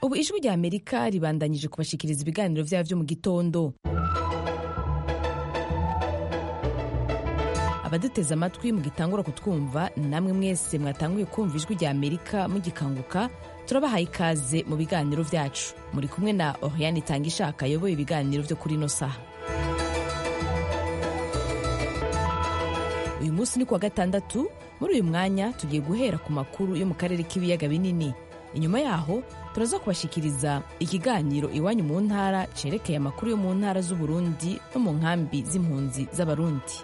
ubu ijwi rya amerika ribandanyije kubashikiriza ibiganiro vyabo vyo mu gitondo abaduteze amatwi mugitangura kutwumva namwe mwese mwatanguye kumva ijwi rya amerika mugikanguka turabahaye ikaze mu biganiro vyacu muri kumwe na oriane itangishaka ayoboye ibiganiro vyo kuri ino saha uyu munsi ni kuwa gatandatu muri uyu mwanya tugiye guhera ku makuru yo mu karere k'ibiyaga binini inyuma yaho turaza kubashikiriza ikiganiro iwanyu mu ntara cerekeye amakuru yo mu ntara z'uburundi no mu nkambi z'impunzi z'abarundi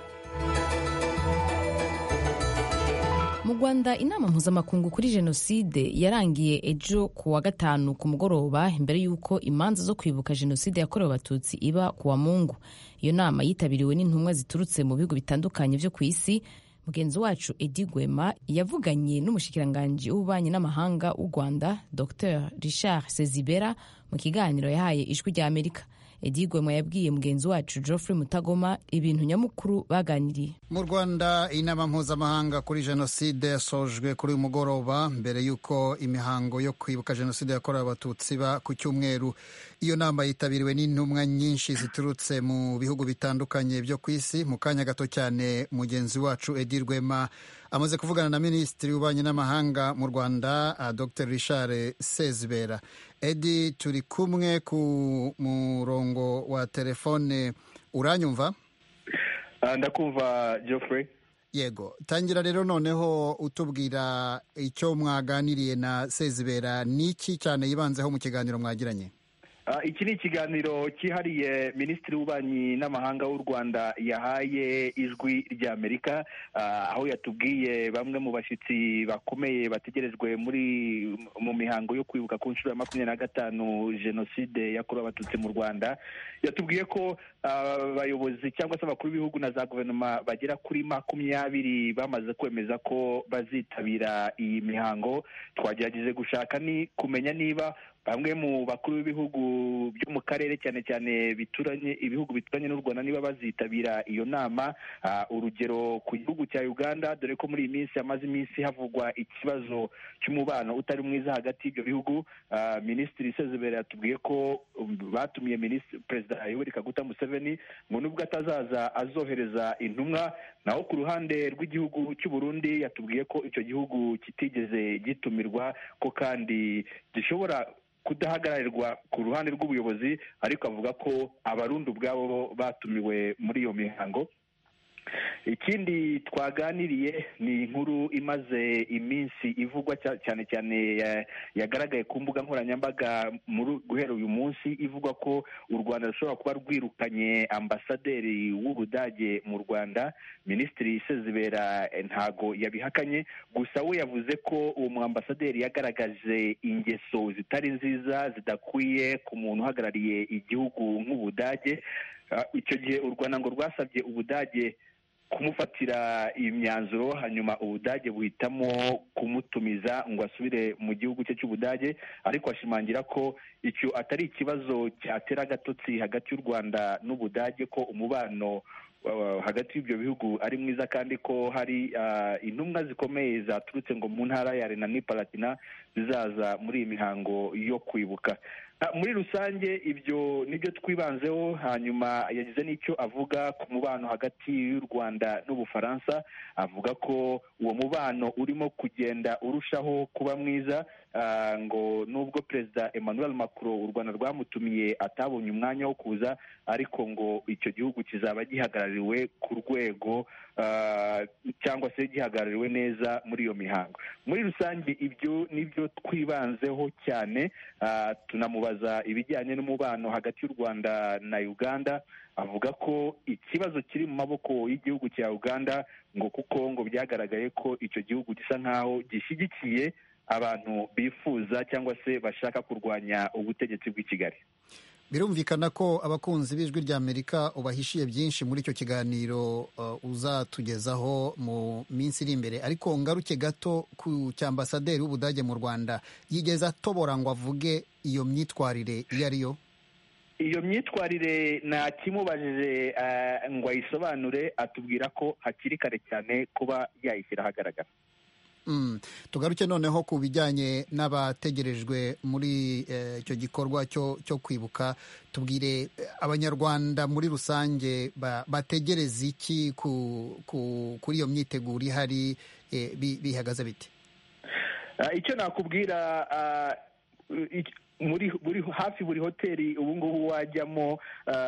mu rwanda inama mpuzamakungu kuri jenoside yarangiye ejo ku wa gatanu ku mugoroba imbere y'uko imanza zo kwibuka jenoside yakorewe abatutsi iba ku wa mungu iyo nama yitabiriwe n'intumwa ziturutse mu bihugu bitandukanye vyo ku isi mugenzi wacu edi gwema yavuganye n'umushikiranganji w'ububanyi n'amahanga w'u rwanda dr richard sezibera mu kiganiro yahaye ijwi rya amerika edi gwema yabwiye mugenzi wacu geoffrey mutagoma ibintu nyamukuru baganiriye mu rwanda inama mpuzamahanga kuri jenoside yasojwe kuri uyu mugoroba mbere y'uko imihango yo kwibuka jenoside yakorewe abatutsi iba ku cyumweru iyo nama yitabiriwe n'intumwa nyinshi ziturutse mu bihugu bitandukanye byo ku isi mu kanya gato cyane mugenzi wacu edi rwema amaze kuvugana na minisitiri w'ububanyi n'amahanga mu rwanda dr richard sezibera edi turi kumwe ku murongo wa telefone uranyumva ndakumva geoffrey yego tangira rero noneho utubwira icyo mwaganiriye na sezibera n'iki cyane yibanzeho mu kiganiro mwagiranye iki ni ikiganiro cyihariye minisitiri w'ububanyi n'amahanga w'u rwanda yahaye ijwi rya amerika aho yatubwiye bamwe mu bashyitsi bakomeye bategerejwe muri mu mihango yo kwibuka ku nshuro ya makumyabiri na gatanu jenoside yakorewe abatutsi mu rwanda yatubwiye ko abayobozi cyangwa se abakuru b'ibihugu na za guverinoma bagera kuri makumyabiri bamaze kwemeza ko bazitabira iyi mihango twagerageje gushaka ni kumenya niba bamwe mu bakuru b'ibihugu byo mu karere cyane cyane bituranye ibihugu bituranye n'u rwanda niba bazitabira iyo nama urugero ku gihugu cya uganda dore ko muri iyi minsi hamaze iminsi havugwa ikibazo cy'umubano utari mwiza hagati y'ibyo bihugu minisitiri sezibera yatubwiye ko batumiye perezida yoweri kaguta museveni ngo nubwo atazaza azohereza intumwa naho ku ruhande rw'igihugu cy'u burundi yatubwiye ko icyo gihugu kitigeze gitumirwa ko kandi gishobora kudahagararirwa ku ruhande rw'ubuyobozi ariko avuga ko abarundi ubwabo batumiwe muri iyo mihango ikindi twaganiriye ni inkuru imaze iminsi ivugwa cyane cyane yagaragaye ku mbuga nkoranyambaga guhera uyu munsi ivuga ko u rwanda rushobora kuba rwirukanye ambasaderi w'ubudage mu rwanda minisitiri sezibera ntago yabihakanye gusa we yavuze ko uwo mu ambasaderi yagaragaje ingeso zitari nziza zidakwiye ku muntu uhagarariye igihugu nk'ubudage icyo gihe u rwanda ngo rwasabye ubudage kumufatira imyanzuro hanyuma ubudage buhitamo kumutumiza ngo asubire mu gihugu cye cy'ubudage ariko ashimangira ko icyo atari ikibazo cyatera agatotsi hagati y'u rwanda n'ubudage ko umubano hagati y'ibyo bihugu ari mwiza kandi ko hari intumwa zikomeye zaturutse ngo mu ntara ya rena palatina zizaza muri iyi mihango yo kwibuka muri rusange ibyo nibyo twibanzeho hanyuma yagize n'icyo avuga ku mubano hagati y'u rwanda n'ubufaransa avuga ko uwo mubano urimo kugenda urushaho kuba mwiza ngo nubwo perezida emmanuel macron u rwanda rwamutumiye atabonye umwanya wo kuza ariko ngo icyo gihugu kizaba gihagarariwe ku rwego cyangwa se gihagarariwe neza muri iyo mihango muri rusange ibyo nibyo twibanzeho cyane tunamubaza ibijyanye n'umubano hagati y'u rwanda na uganda avuga ko ikibazo kiri mu maboko y'igihugu cya uganda ngo kuko ngo byagaragaye ko icyo gihugu gisa nk'aho gishyigikiye abantu bifuza cyangwa se bashaka kurwanya ubutegetsi bw'i kigali birumvikana ko abakunzi b'ijwi rya amerika ubahishiye byinshi muri icyo kiganiro uzatugezaho mu minsi iri imbere ariko ngaruke gato ku cyambasaderi w'ubudage mu rwanda yigeze atobora ngo avuge iyo myitwarire iyo ari yo iyo myitwarire ntakimubajije ngo ayisobanure atubwira ko hakiri kare cyane kuba yayishyira ahagaragara tugaruke noneho ku bijyanye n'abategerejwe muri icyo gikorwa cyo kwibuka tubwire abanyarwanda muri rusange bategereza iki kuri iyo myiteguro ihari bihagaze biti icyo nakubwira muri buri hafi buri hoteli ubu ngubu wajyamo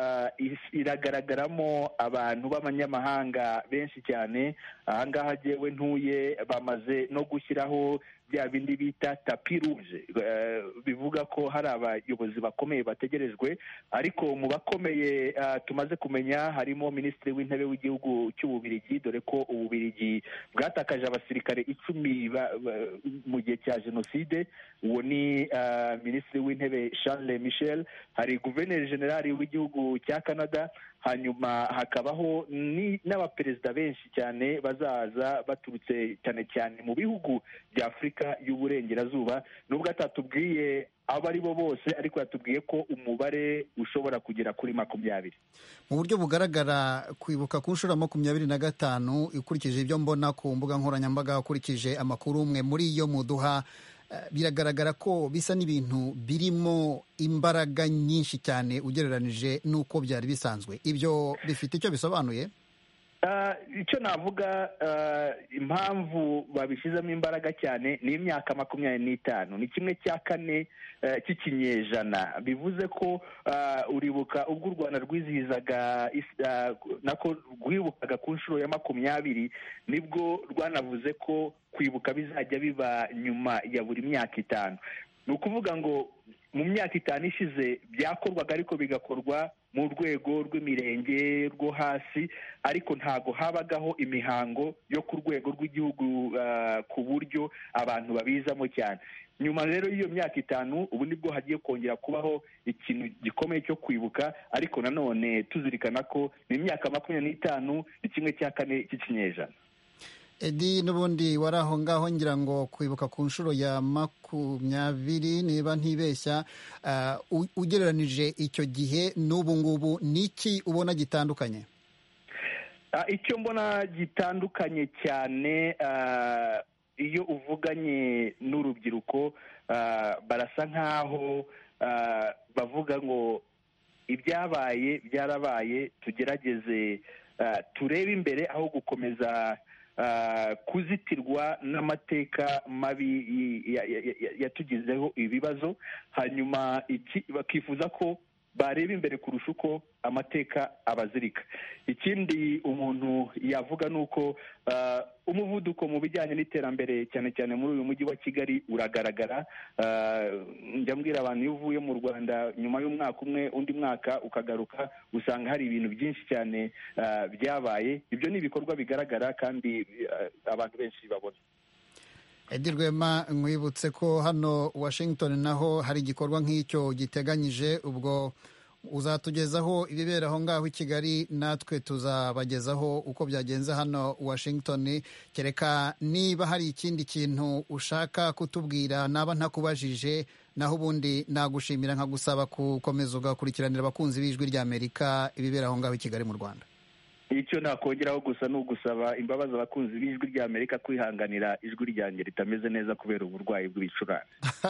iragaragaramo abantu b'abanyamahanga benshi cyane ahangaha jyewe ntuye bamaze no gushyiraho bya bindi bita tapi ruje bivuga ko hari abayobozi bakomeye bategerejwe ariko mu bakomeye tumaze kumenya harimo minisitiri w'intebe w'igihugu cy'ububirigi dore ko ububirigi bwatakaje abasirikare icumi mu gihe cya jenoside uwo ni minisitiri w'intebe Charles Michel hari guverineri generali w'igihugu cya canada hanyuma hakabaho n'abaperezida benshi cyane bazaza baturutse cyane cyane mu bihugu bya afurika y'uburengerazuba nubwo atatubwiye abo ari bo bose ariko yatubwiye ko umubare ushobora kugera kuri makumyabiri mu buryo bugaragara kwibuka ku nshuro makumyabiri na gatanu ukurikije ibyo mbona ku mbuga nkoranyambaga ukurikije amakuru umwe muri yo muduha biragaragara ko bisa n'ibintu birimo imbaraga nyinshi cyane ugereranije n'uko byari bisanzwe ibyo bifite icyo bisobanuye icyo navuga impamvu babishyizemo imbaraga cyane ni imyaka makumyabiri n'itanu ni kimwe cya kane cy'ikinyejana bivuze ko uribuka ubwo u rwanda rwizihizaga nako rwibukaga ku nshuro ya makumyabiri nibwo rwanavuze ko kwibuka bizajya biba nyuma ya buri myaka itanu ni ukuvuga ngo mu myaka itanu ishize byakorwaga ariko bigakorwa mu rwego rw'imirenge rwo hasi ariko ntabwo habagaho imihango yo ku rwego rw'igihugu ku buryo abantu babizamo cyane nyuma rero y'iyo myaka itanu ubu nibwo hagiye kongera kubaho ikintu gikomeye cyo kwibuka ariko nanone tuzirikana ko ni imyaka makumyabiri n'itanu ni kimwe cya kane cy'ikinyejana edi n'ubundi wari aho ngaho ngira ngo kwibuka ku nshuro ya makumyabiri niba ntibeshya ugereranije icyo gihe n'ubu ngubu ni iki ubona gitandukanye icyo mbona gitandukanye cyane iyo uvuganye n'urubyiruko barasa nk'aho bavuga ngo ibyabaye byarabaye tugerageze turebe imbere aho gukomeza kuzitirwa n'amateka mabi yatugizeho ibibazo hanyuma bakifuza ko bareba imbere kurusha uko amateka abazirika ikindi umuntu yavuga ni uko umuvuduko mu bijyanye n'iterambere cyane cyane muri uyu mujyi wa kigali uragaragara njya mbwira abantu iyo uvuye mu rwanda nyuma y'umwaka umwe undi mwaka ukagaruka usanga hari ibintu byinshi cyane byabaye ibyo ni ibikorwa bigaragara kandi abantu benshi babona edi rwema nkwibutse ko hano washington naho hari igikorwa nk'icyo giteganyije ubwo uzatugezaho ibibera aho ngaho i kigali natwe tuzabagezaho uko byagenze hano washington kereka niba hari ikindi kintu ushaka kutubwira naba ntakubajije naho ubundi nagushimira nkagusaba gukomeza ugakurikiranira abakunzi b'ijwi ry'amerika ibibera aho ngaho i kigali mu rwanda icyo nakongeraho gusa ni ugusaba imbabazi abakunzi b'ijwi rya amerika kwihanganira ijwi ryanjye ritameze neza kubera uburwayi bw'ibicurane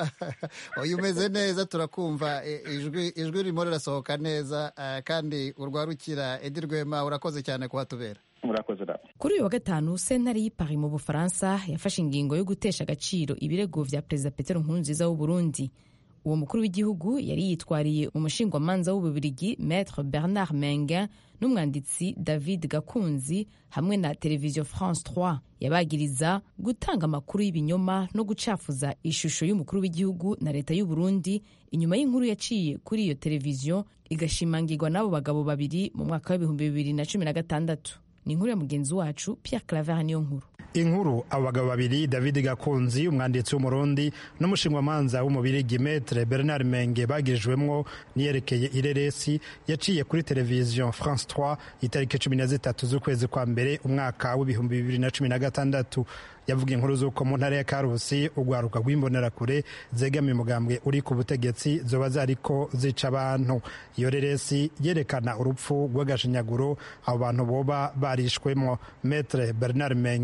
uyu umeze neza turakumva ijwi ijwi ririmo rirasohoka neza kandi urwarukira edi rwema urakoze cyane kuhatubera murakoze nawe kuri uyu wa gatanu sentare y'ipari mu bufaransa yafashe ingingo yo gutesha agaciro ibirego vya perezida petero nkurunziza w'u burundi uwo mukuru w'igihugu yari yitwariye umushingwamanza w'ububirigi maître bernard menga n'umwanditsi david gakunzi hamwe na televiziyo france 3 yabagiriza gutanga amakuru y'ibinyoma no gucafuza ishusho y'umukuru w'igihugu na leta y'u burundi inyuma y'inkuru yaciye kuri iyo televiziyo igashimangirwa n'abo bagabo babiri mu mwaka w'ibihumbi bibiri na cumi na gatandatu ni inkuru ya mugenzi wacu pierre claver niyo nkuru inkuru abo bagabo babiri david gakunzi umwanditsi w'umurundi n'umushingwamanza w'umubirigi metre bernard menge bagirijwemwo niyerekeye ireresi yaciye kuri televiziyo france 3 itariki cumi na zitatu z'ukwezi kwa mbere umwaka w'ibihumbi bibiri na cumi na gatandatu yavuga inkuru z'uko mu ntara ya karusi urwaruka rw'imbonerakure zegamiye umugambwe uri ku butegetsi zoba zariko zica abantu iyo reresi yerekana urupfu rw'agashinyaguro abo bantu boba barishwemwo metre bernard menge na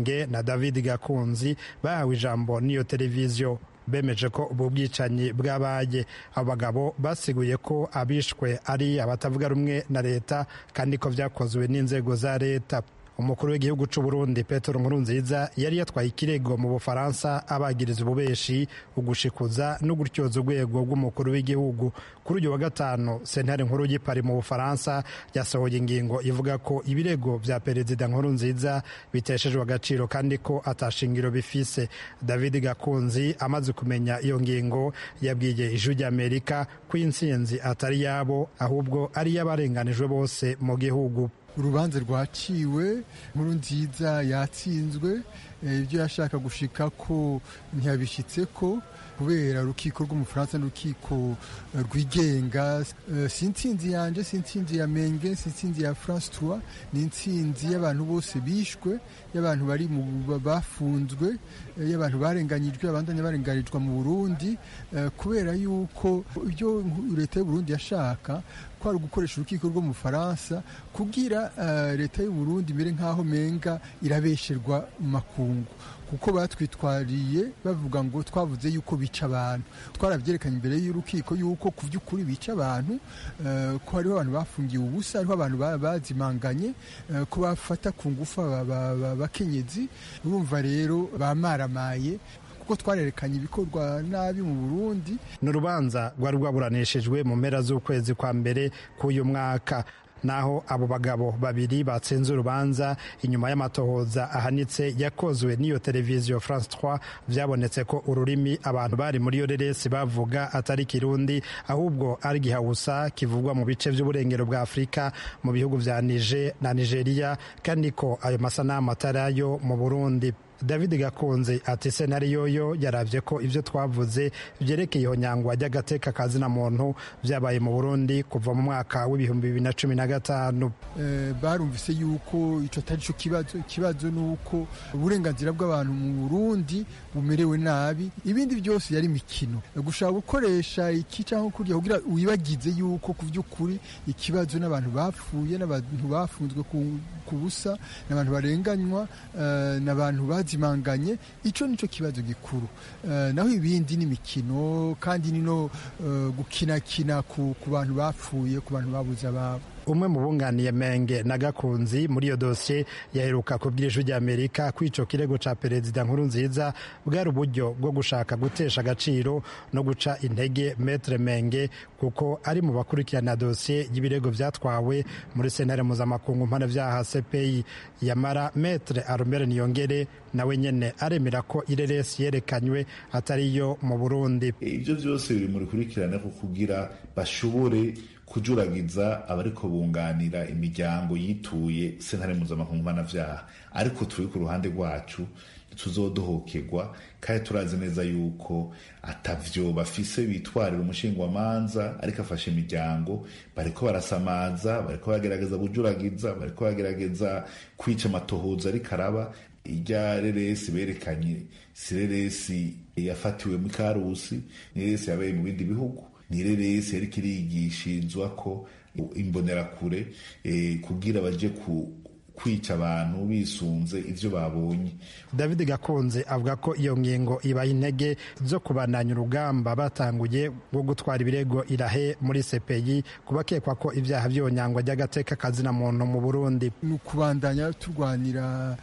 david gakunzi bahawe ijambo n'iyo televiziyo bemeje ko ubu bwicanyi bwabaye abo bagabo basiguye ko abishwe ari abatavuga rumwe na leta kandi ko byakozwe n'inzego za leta umukuru w'igihugu cy'u Burundi Petero Nkurunziza yari yatwaye ikirego mu Bufaransa abagiriza ububeshi ugushikuza no gutyoza urwego rw'umukuru w'igihugu kuri uyu wa gatanu sentare nkuru y'ipari mu Bufaransa yasohoye ingingo ivuga ko ibirego bya perezida Nkurunziza biteshejwe agaciro kandi ko atashingiro bifise David Gakunzi amaze kumenya iyo ngingo yabwiye ijwi ry'Amerika ko intsinzi atari yabo ahubwo ari iy'abarenganijwe bose mu gihugu urubanza rwaciwe nkuru nziza yatsinzwe ibyo yashaka gushika ko ntiyabishyitse ko kubera urukiko rw'umufaransa n'urukiko rwigenga si intsinzi yanjye si intsinzi ya menge si intsinzi ya france trois ni intsinzi y'abantu bose bishwe y'abantu bari mu bafunzwe y'abantu barenganyijwe abandanya barenganijwe mu burundi kubera yuko ibyo leta y'uburundi yashaka kwari gukoresha urukiko rwo mu Faransa kugira leta y'u Burundi imere nk'aho menga irabesherwa mu makungu kuko batwitwariye bavuga ngo twavuze yuko bica abantu twarabyerekanye imbere y'urukiko yuko ku by'ukuri bica abantu ko hariho abantu bafungiwe ubusa hariho abantu bazimanganye ko bafata ku ngufu abakenyezi urumva rero bamaramaye kuko twarerekanye ibikorwa nabi mu Burundi ni urubanza rwari rwaburanishijwe mu mpera z'ukwezi kwa mbere k'uyu mwaka naho abo bagabo babiri batsinze urubanza inyuma y'amatohoza ahanitse yakozwe n'iyo televiziyo France 3 byabonetse ko ururimi abantu bari muri iyo reresi bavuga atari kirundi ahubwo ari gihawusa kivugwa mu bice by'uburengero bwa Afurika mu bihugu vya Niger na Nigeria kandi ko ayo masanamu atarayo mu Burundi david gakunze ati senariyo yo yarabye ko ibyo twavuze byerekeye ihonyangwa ry'agateka kazina muntu byabaye mu burundi kuva mu mwaka w'ibihumbi bibiri na cumi na gatanu barumvise yuko icyo atari cyo kibazo ikibazo ni uko uburenganzira bw'abantu mu burundi bumerewe nabi ibindi byose yari imikino gushaka gukoresha iki cyangwa kurya kugira wibagize yuko ku by'ukuri ikibazo n'abantu bapfuye n'abantu bafunzwe ku busa n'abantu barenganywa n'abantu bazimanganye icyo nicyo kibazo gikuru naho ibindi ni imikino kandi ni no gukinakina ku bantu bapfuye ku bantu babuze ababo umwe mu bunganiye menge na gakunzi muri iyo dosiye yaheruka kubwira ijwi ry'amerika ko icyo kirego cya perezida nkuru nziza bwari uburyo bwo gushaka gutesha agaciro no guca intege metre menge kuko ari mu bakurikirana dosiye y'ibirego byatwawe muri sentare mpuzamakungu mpanabyaha cpi yamara metre arumere niyongere nawe nyene aremera ko ireresi yerekanywe atari yo mu burundi ibyo byose biri mu rukurikirane ko kugira bashobore kujuragiza abariko bunganira imiryango yituye sentare mpuzamakungu mpanavyaha ariko turi ku ruhande rwacu tuzodohokerwa kandi turazi neza yuko atavyo bafise bitwarira umushingwamanza ariko afashe imiryango bariko barasamaza bariko bagerageza kujuragiza bariko bagerageza kwica amatohoza ariko araba irya reresi berekanye si reresi yafatiwe mu karusi ni reresi yabaye mu bindi bihugu ni reresi yariko irigishirizwa ko imbonerakure kugira baje ku kwica abantu bisunze ivyo babonye david gakunze avuga ko iyo ngingo ibaha intege zo kubandanya urugamba batanguye rwo gutwara ibirego irahe muri sepeyi kubakekwa ko ibyaha by'iyonyangwa ry'agateka kazina muntu mu burundi ni ukubandanya turwanira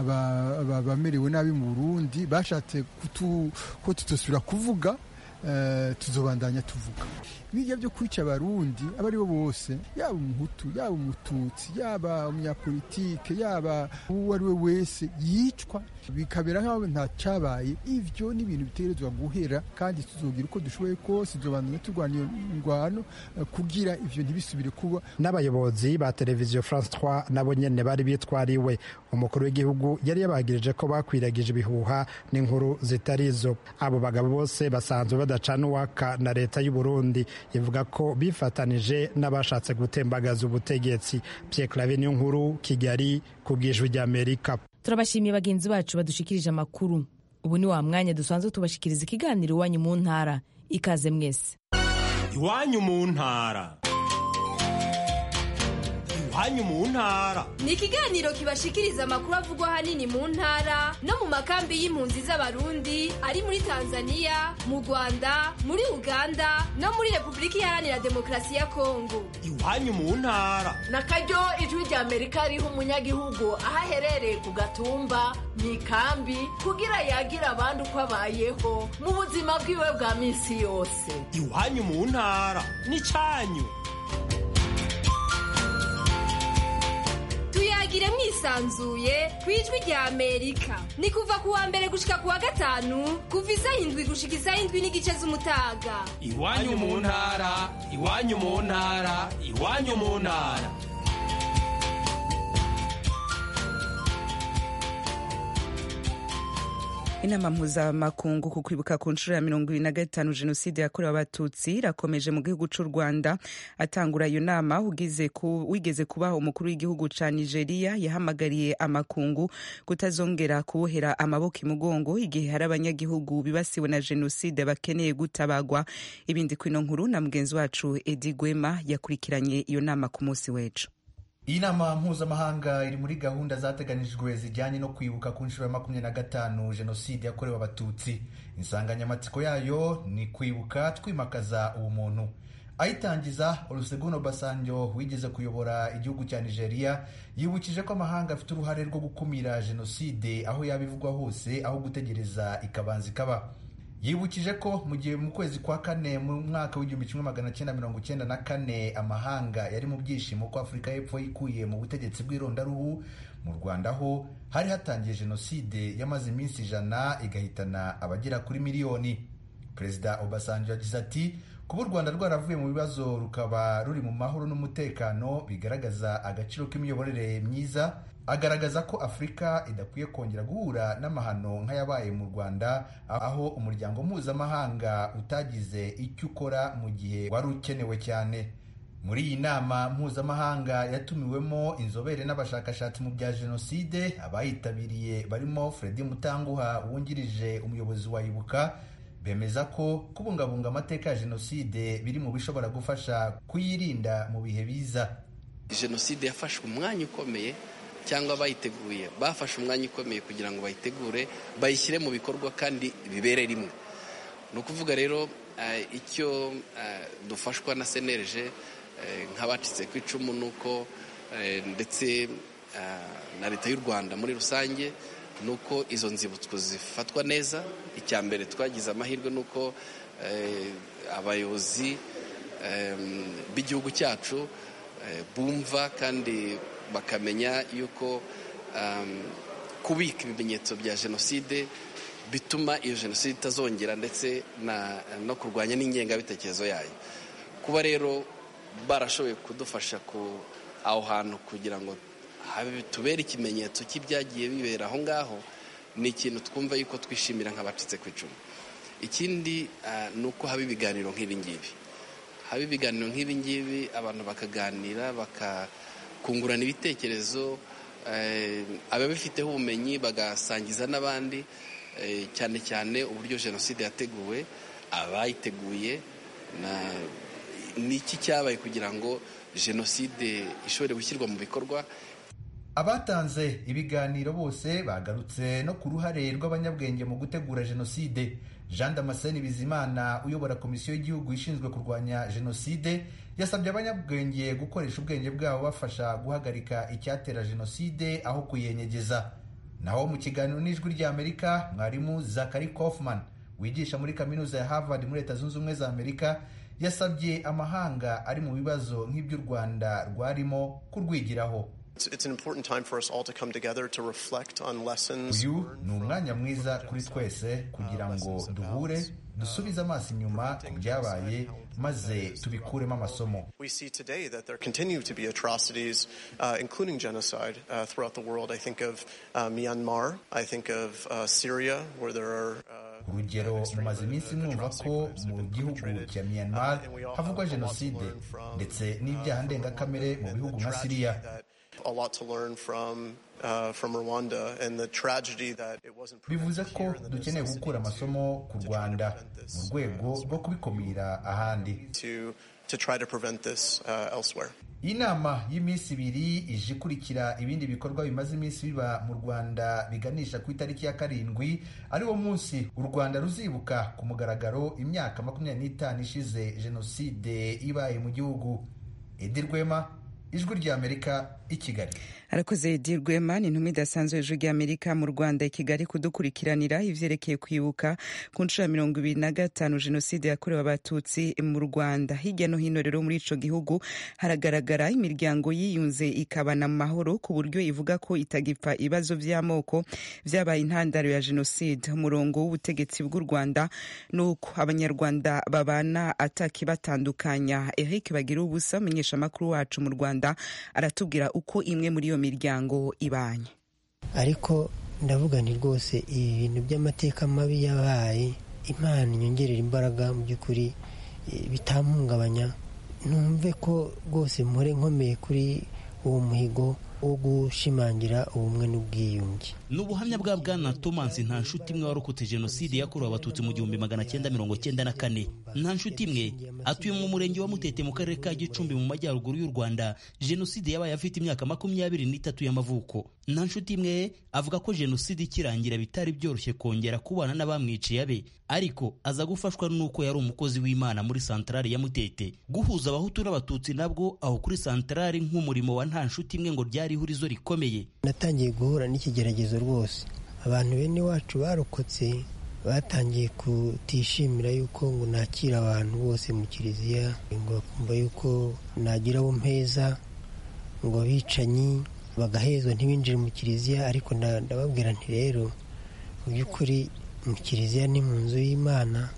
abamerewe nabi mu burundi bashatse ko tutosubira kuvuga tuzobandanya tuvuga bijya byo kwica abarundi abo ari bo bose yaba umuhutu yaba umututsi yaba umunyapolitike yaba uwo ari we wese yicwa bikabera nk'aho nta cyabaye ibyo ni ibintu bitegerezwa guhera kandi tuzogira uko dushoboye kose tuzobandanya turwana iyo ndwano kugira ivyo ntibisubire kuba n'abayobozi ba televiziyo france 3 nabo nyene bari bitwariwe umukuru w'igihugu yari yabagirije ko bakwiragije ibihuha n'inkuru zitarizo abo bagabo bose basanzwe badacana uwaka na leta y'u Burundi ivuga ko bifatanije n'abashatse gutembagaza ubutegetsi Pierre Claver niyo nkuru Kigali ku bw'ijwi ry'Amerika turabashimiye bagenzi bacu badushikirije amakuru ubu ni wa mwanya dusanzwe tubashikiriza ikiganiro iwanyu mu ntara ikaze mwese iwanyu mu ntara iwanyu mu ntara ni ikiganiro kibashikiriza amakuru avugwa ahanini mu ntara no mu makambi y'impunzi z'abarundi ari muri tanzania mu rwanda muri uganda no muri repubulika iharanira demokarasi ya kongo iwanyu mu ntara na karyo ijwi rya amerika riha umunyagihugu aho aherereye ku gatumba mu ikambi kugira yagira abandi uko abayeho mu buzima bwiwe bwa minsi yose iwanyu mu ntara n'icyanyu tuyagire mwisanzuye ku ijwi rya amerika ni kuva ku wa mbere gushika ku wa gatanu kuva isaha indwi gushika isaha indwi n'igice z'umutaga iwanyu mu ntara iwanyu mu ntara iwanyu mu ntara inama mpuzamakungu ku kwibuka ku nshuro ya mirongo ibiri na gatanu jenoside yakorewe abatutsi irakomeje mu gihugu cy'u rwanda atangura iyo nama wigeze kuba umukuru w'igihugu ca nigeria yahamagariye amakungu kutazongera kubohera amaboko imugongo igihe hari abanyagihugu bibasiwe na jenoside bakeneye gutabagwa ibindi kwino nkuru na mugenzi wacu edi gwema yakurikiranye iyo nama ku munsi w'ejo iyi nama mpuzamahanga iri muri gahunda zateganijwe zijyanye no kwibuka ku nshuro ya makumyabiri na gatanu jenoside yakorewe abatutsi insanganyamatsiko yayo ni kwibuka twimakaza ubumuntu ayitangiza olusegun obasanjo wigeze kuyobora igihugu cya nigeria yibukije ko amahanga afite uruhare rwo gukumira jenoside aho yaba ivugwa hose aho gutegereza ikabanza ikaba yibukije ko mu gihe mu kwezi kwa kane mu mwaka w'igihumbi kimwe magana cyenda mirongo cyenda na kane amahanga yari mu byishimo ko afurika y'epfo yikuye mu butegetsi bw'irondaruhu mu rwanda ho hari hatangiye jenoside yamaze iminsi ijana igahitana abagera kuri miliyoni perezida obasanjo yagize ati kuba u rwanda rwaravuye mu bibazo rukaba ruri mu mahoro n'umutekano bigaragaza agaciro k'imiyoborere myiza agaragaza ko afurika idakwiye kongera guhura n'amahano nk'ayabaye mu rwanda aho umuryango mpuzamahanga utagize icyo ukora mu gihe wari ukenewe cyane muri iyi nama mpuzamahanga yatumiwemo inzobere n'abashakashatsi mu bya jenoside abayitabiriye barimo fredi mutanguha wungirije umuyobozi wa ibuka bemeza ko kubungabunga amateka ya jenoside biri mu bishobora gufasha kuyirinda mu bihe biza jenoside yafashe umwanya ukomeye cyangwa abayiteguye bafashe umwanya ukomeye kugira ngo bayitegure bayishyire mu bikorwa kandi bibere rimwe ni ukuvuga rero icyo dufashwa na senereje nk'abacitse ku icumu ni uko ndetse na leta y'u rwanda muri rusange ni uko izo nzibutso zifatwa neza icya mbere twagize amahirwe ni uko abayobozi b'igihugu cyacu bumva kandi bakamenya yuko kubika ibimenyetso bya jenoside bituma iyo jenoside itazongera ndetse no kurwanya n'ingengabitekerezo yayo kuba rero barashoboye kudufasha ku aho hantu kugira ngo tubere ikimenyetso cy'ibyagiye bibera aho ngaho ni ikintu twumva yuko twishimira nk'abacitse ku icumu ikindi ni uko haba ibiganiro nk'ibi ngibi haba ibiganiro nk'ibi ngibi abantu bakaganira bakakungurana ibitekerezo ababifiteho ubumenyi bagasangiza n'abandi cyane cyane uburyo jenoside yateguwe abayiteguye n'iki cyabaye kugira ngo jenoside ishobore gushyirwa mu bikorwa abatanze ibiganiro bose bagarutse no ku ruhare rw'abanyabwenge mu gutegura jenoside jean damascene bizimana uyobora komisiyo y'igihugu ishinzwe kurwanya jenoside yasabye abanyabwenge gukoresha ubwenge bwabo bafasha guhagarika icyatera jenoside aho kuyenyegeza naho mu kiganiro n'ijwi ry'amerika mwarimu zakari kaufman wigisha muri kaminuza ya harvard muri leta zunze ubumwe za amerika yasabye amahanga ari mu bibazo nk'iby'u rwanda rwarimo kurwigiraho uyu ni umwanya mwiza kuri twese kugira ngo duhure dusubize amaso inyuma ku byabaye maze tubikuremo amasomo We see today that there continue to be atrocities, uh, including genocide, uh, throughout the world. I think of uh, Myanmar. I think of uh, Syria, where there are. Uh, urugero mumaze iminsi mwumva ko mu gihugu cya myanmar havugwa jenoside ndetse n'ibyaha ndengakamere mu bihugu nka siriya a lot to learn from uh, from Rwanda and the tragedy that it wasn't bivuze ko dukeneye gukura amasomo ku rwanda mu rwego rwo kubikumira ahandi to to try to prevent this uh, elsewhere. iyi nama y'iminsi ibiri ije ikurikira ibindi bikorwa bimaze iminsi biba mu rwanda biganisha ku itariki ya karindwi ari wo munsi u rwanda ruzibuka ku mugaragaro imyaka makumyabiri n'itanu ishize jenoside ibaye mu gihugu edi rwema ijwi ry'amerika i kigali arakoze edi rwema ni intumwa idasanzwe hejuru ry'amerika mu rwanda i kigali kudukurikiranira ivyerekeye kwibuka ku nshuro ya mirongo ibiri na gatanu jenoside yakorewe abatutsi mu rwanda hirya no hino rero muri ico gihugu haragaragara imiryango yiyunze ikabana mu mahoro ku buryo ivuga ko itagipfa ibibazo vy'amoko vyabaye intandaro ya jenoside umurongo w'ubutegetsi bw'u rwanda nuko abanyarwanda babana atakibatandukanya eric bagira ubusa umumenyeshamakuru wacu mu rwanda aratubwira uko imwe muri iyo miryango ibanye ariko ndavuga ni rwose ibi bintu by'amateka mabi yabaye imana inyongerera imbaraga mu by'ukuri bitampungabanya numve ko rwose mpore nkomeye kuri uwo muhigo wo gushimangira ubumwe n'ubwiyunge ni ubuhamya bwa bwana thomas nta nshuti imwe warokotse jenoside yakorewe abatutsi mu gihumbi magana cyenda mirongo cyenda na kane nta nshuti imwe atuye mu murenge wa mutete mu karere ka gicumbi mu majyaruguru y'u rwanda jenoside yabaye afite imyaka makumyabiri n'itatu y'amavuko nta nshuti imwe avuga ko jenoside ikirangira bitari byoroshye kongera kubana n'abamwiciye abe ariko aza gufashwa n'uko yari umukozi w'imana muri santarari ya mutete guhuza abahutu n'abatutsi nabwo aho kuri santarari nk'umurimo wa nta nshuti imwe ngo ryari ihurizo rikomeye natangiye guhura n'ikigeragezo rwose abantu bene wacu barokotse batangiye kutishimira yuko ngo nakira abantu bose mu kiliziya ngo bakumva yuko nagira abo mpeza ngo abicanyi bagahezwa ntibinjire mu kiliziya ariko ndababwira nti rero mu by'ukuri mu kiliziya ni mu nzu y'imana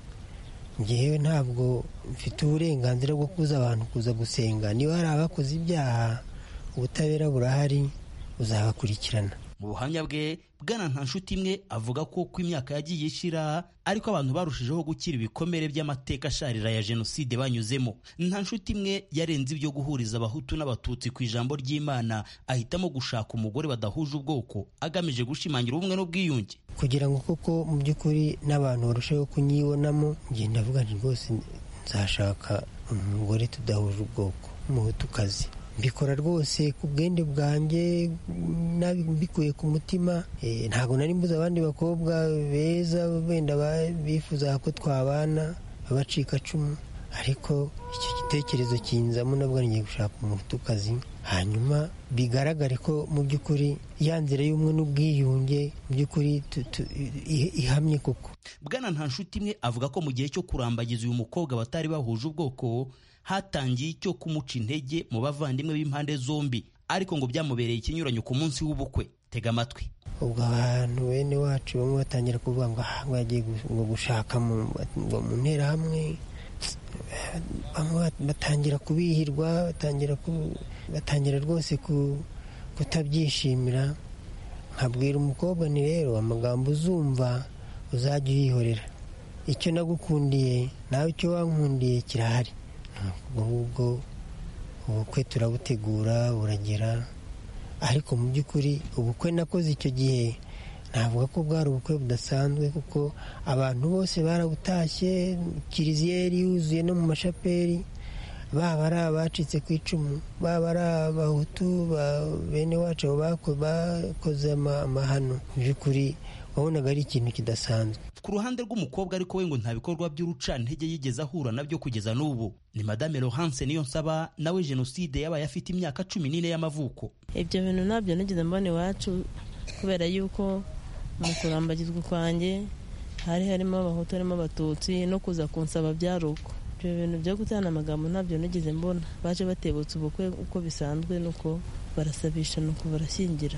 ngewe ntabwo mfite uburenganzira bwo kuza abantu kuza gusenga niba hari abakoze ibyaha ubutabera burahari buzabakurikirana mu buhamya bwe bwana nta nshuti imwe avuga ko uko imyaka yagiye ishira ariko abantu barushijeho gukira ibikomere by'amateka asharira ya jenoside banyuzemo nta nshuti imwe yarenze ibyo guhuriza abahutu n'abatutsi ku ijambo ry'imana ahitamo gushaka umugore badahuje ubwoko agamije gushimangira ubumwe n'ubwiyunge kugira ngo koko mu by'ukuri n'abantu barusheho kunyibonamo ngenda avuga nti rwose nzashaka umugore tudahuje ubwoko umuhutukazi mbikora rwose ku bwende bwanjye mbikuye ku mutima ntabwo nari mbuze abandi bakobwa beza wenda bifuza ko twabana abacikacumu ariko icyo gitekerezo kinzamo nabwo ngiye gushaka umutukazi hanyuma bigaragare ko mu by'ukuri ya nzira y'ubumwe n'ubwiyunge mu by'ukuri ihamye koko bwana nta nshuti imwe avuga ko mu gihe cyo kurambagiza uyu mukobwa batari bahuje ubwoko hatangiye icyo kumuca intege mu bavandimwe b'impande zombi ariko ngo byamubereye ikinyuranyo ku munsi w'ubukwe tega amatwi ubwo abantu bene wacu bamwe batangira kuvuga ngo aha bagiye gushaka mu nterahamwe batangira kubihirwa batangira rwose kutabyishimira nkabwira umukobwa ni rero amagambo uzumva uzajya uyihorera icyo nagukundiye nawe icyo wankundiye kirahari ahubwo ubukwe turabutegura buragera ariko mu by'ukuri ubukwe nakoze icyo gihe navuga ko bwari ubukwe budasanzwe kuko abantu bose barabutashye kiliziya yari yuzuye no mu mashaperi baba ari abacitse ku icumu baba ari abahutu bene wacu bakoze amahano mu by'ukuri wabonaga ari ikintu kidasanzwe ku ruhande rw'umukobwa ariko we ngo nta bikorwa by'urucantege yigeze ahura nabyo kugeza n'ubu ni madame Laurence niyo nsaba nawe jenoside yabaye afite imyaka cumi n'ine y'amavuko ibyo bintu ntabyo nigeze mbona iwacu kubera yuko mu kurambagizwa kwanjye hari harimo abahutu harimo abatutsi no kuza kunsaba byari uko ibyo bintu byo gutana amagambo ntabyo nigeze mbona baje batebutse ubukwe uko bisanzwe nuko barasabisha nuko barashyingira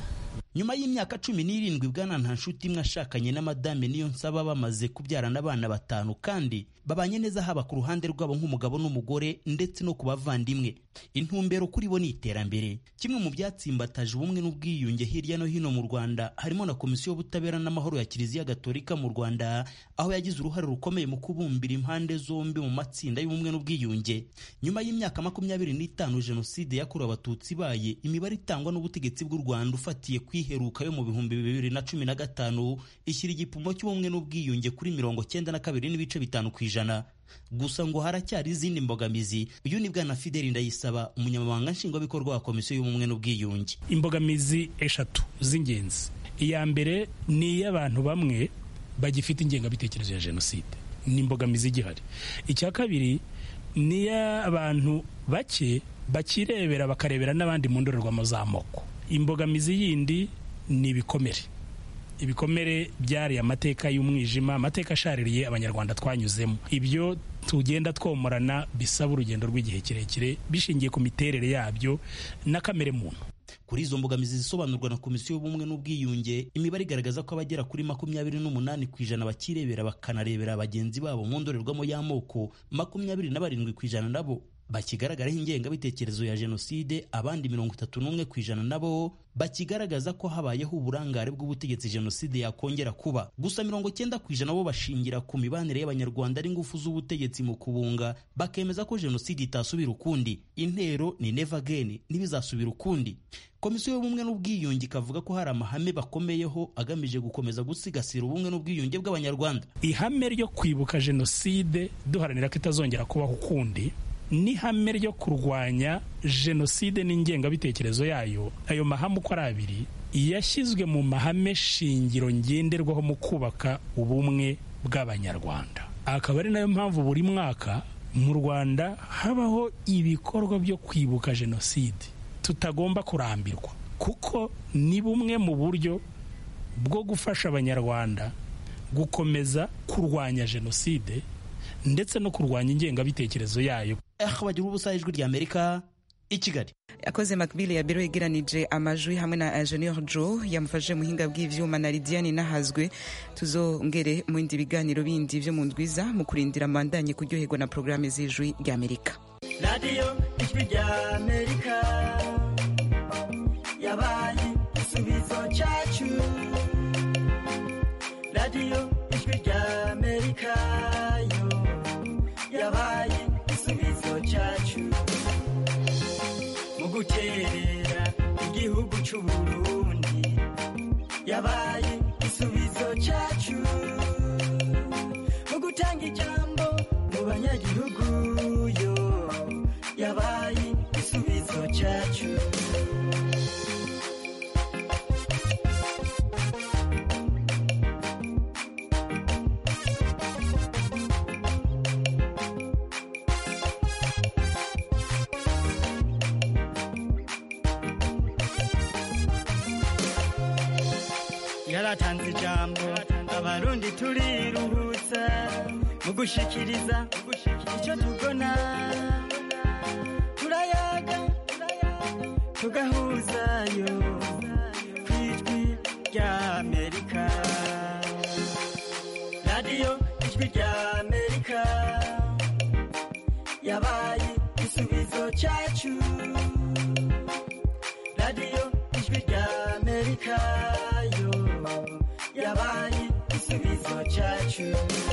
nyuma y'imyaka cumi n'irindwi bwana nta nshuti imwe ashakanye na madame niyo nsaba bamaze kubyarana abana batanu kandi babanye neza haba ku ruhande rwabo nk'umugabo n'umugore ndetse no ku bavandimwe intumbero kuri bo ni iterambere kimwe mu byatsimbataje ubumwe n'ubwiyunge hirya no hino mu rwanda harimo na komisiyo y'ubutabera n'amahoro ya kiliziya gatolika mu rwanda aho yagize uruhare rukomeye mu kubumbira impande zombi mu matsinda y'ubumwe n'ubwiyunge nyuma y'imyaka makumyabiri n'itanu jenoside yakorewe abatutsi ibaye imibare itangwa n'ubutegetsi bw'u rwanda ufatiye kwiheruka yo mu bihumbi bibiri na cumi na gatanu ishyira igipimo cy'ubumwe n'ubwiyunge kuri mirongo cyenda na kabiri n'ibice bitanu ku ijana gusa ngo haracyari izindi mbogamizi uyu ni bwana fideli ndayisaba umunyamabanga nshingwabikorwa wa komisiyo y'ubumwe n'ubwiyunge imbogamizi eshatu z'ingenzi iya mbere ni iy'abantu bamwe bagifite ingengabitekerezo ya jenoside ni imbogamizi igihari icya kabiri ni iy'abantu bake bakirebera bakarebera n'abandi mu ndorerwamo z'amoko imbogamizi yindi ni ibikomere ibikomere byariye amateka y'umwijima amateka ashaririye abanyarwanda twanyuzemo ibyo tugenda twomorana bisaba urugendo rw'igihe kirekire bishingiye ku miterere yabyo na kamere muntu kuri izo mbogamizi zisobanurwa na komisiyo y'ubumwe n'ubwiyunge imibare igaragaza ko abagera kuri makumyabiri n'umunani ku ijana bakirebera bakanarebera bagenzi babo mu ndorerwamo y'amoko makumyabiri na barindwi ku ijana nabo bakigaragaraho ingengabitekerezo ya jenoside abandi mirongo itatu n'umwe ku ijana nabo bakigaragaza ko habayeho uburangare bw'ubutegetsi jenoside yakongera kuba gusa mirongo cyenda ku ijana bo bashingira ku mibanire y'abanyarwanda ari ingufu z'ubutegetsi mu kubunga bakemeza ko jenoside itasubira ukundi intero ni never again ntibizasubira ukundi komisiyo y'ubumwe n'ubwiyunge ikavuga ko hari amahame bakomeyeho agamije gukomeza gusigasira ubumwe n'ubwiyunge bw'abanyarwanda ihame ryo kwibuka jenoside duharanira ko itazongera kubaho ukundi n'ihame ryo kurwanya jenoside n'ingengabitekerezo yayo ayo mahame uko ari abiri yashyizwe mu mahame shingiro ngenderwaho mu kubaka ubumwe bw'abanyarwanda akaba ari nayo mpamvu buri mwaka mu rwanda habaho ibikorwa byo kwibuka jenoside tutagomba kurambirwa kuko ni bumwe mu buryo bwo gufasha abanyarwanda gukomeza kurwanya jenoside ndetse no kurwanya ingengabitekerezo yayo bagira ubusa ijwi rya amerika i kigali yakoze makbili ya biro yegeranije amajwi hamwe na ingenieur joe yamufashe muhinga bw'ivyuma na lidiane nahazwe tuzongere mu bindi biganiro bindi vyo mu ndwiza mu kurindira mandanye kuryoherwa na porogaramu z'ijwi rya amerika radiyo ijwi rya amerika yabaye igisubizo cyacu radiyo ijwi rya amerika yo yabaye igisubizo cyacu mu guterera igihugu cy'u Burundi yabaye igisubizo cyacu mu gutanga ijambo mu banyagihugu yo yabaye igisubizo cyacu yaratanze ijambo abarundi turiruhutsa mu gushikiriza icyo tubona turayaga tugahuzayo ku ijwi rya amerika radiyo ijwi rya amerika yabaye igisubizo cyacu radiyo ijwi rya amerika yo yabaye igisubizo cyacu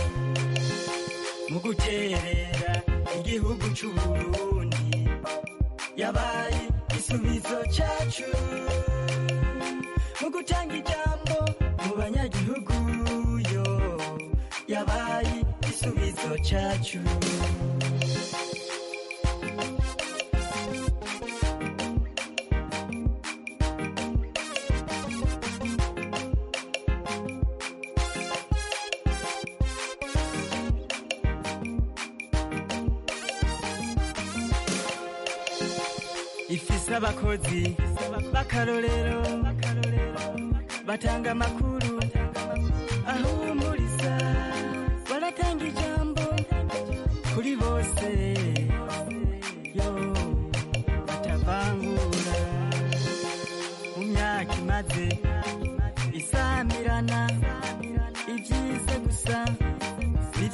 mu guterera igihugu cy'u Burundi yabaye igisubizo cyacu mu gutanga ijambo mu banyagihugu yo yabaye igisubizo cyacu ifise abakozi b'akarorero batanga amakuru ahumuriza baratanga ijambo kuri bose yo batavangura mu myaka imaze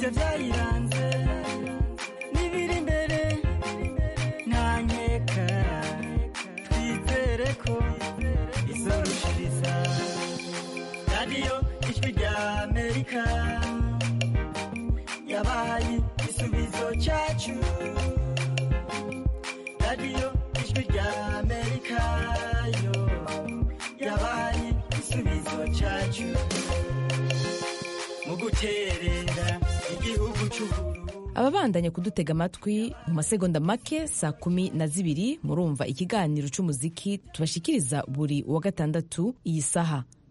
ibyo byayiranze n'ibiri imbere nta nkeka twizere ko izorushiriza radiyo ijwi rya amerika yabaye igisubizo cyacu radiyo ijwi rya amerika yo yabaye igisubizo cyacu mu guterera igihugu cy'ubururu ababandanya kudutega amatwi mu masegonda make saa kumi na zibiri murumva ikiganiro cy'umuziki tubashikiriza buri wa gatandatu iyi saha